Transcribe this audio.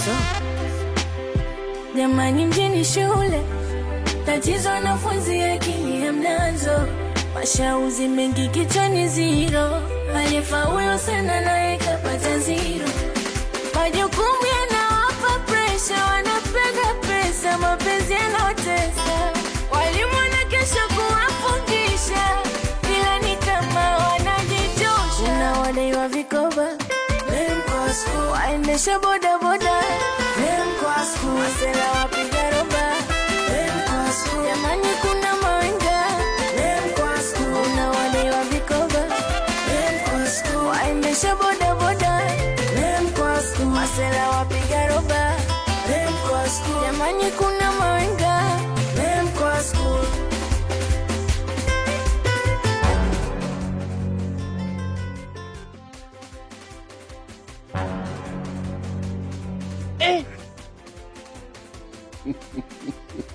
so jamani, mjini shule tatizo, wanafunzi akili hamnazo, mashauzi mengi kichwani ziro, aliyefaulu sana naye kapata ziro, majukumu yanawapa presha, wanapenda pesa, mapenzi yanaotesa, walimu na kesho kuwafundisha, ila ni kama wanajitosha. Kuna wadaiwa vikoba waendesha bodaboda masela wapiga roba jamani, kuna mawenga kuna wadaiwa vikoba waendesha bodaboda masela wapiga roba jamani, kuna mawenga Eh.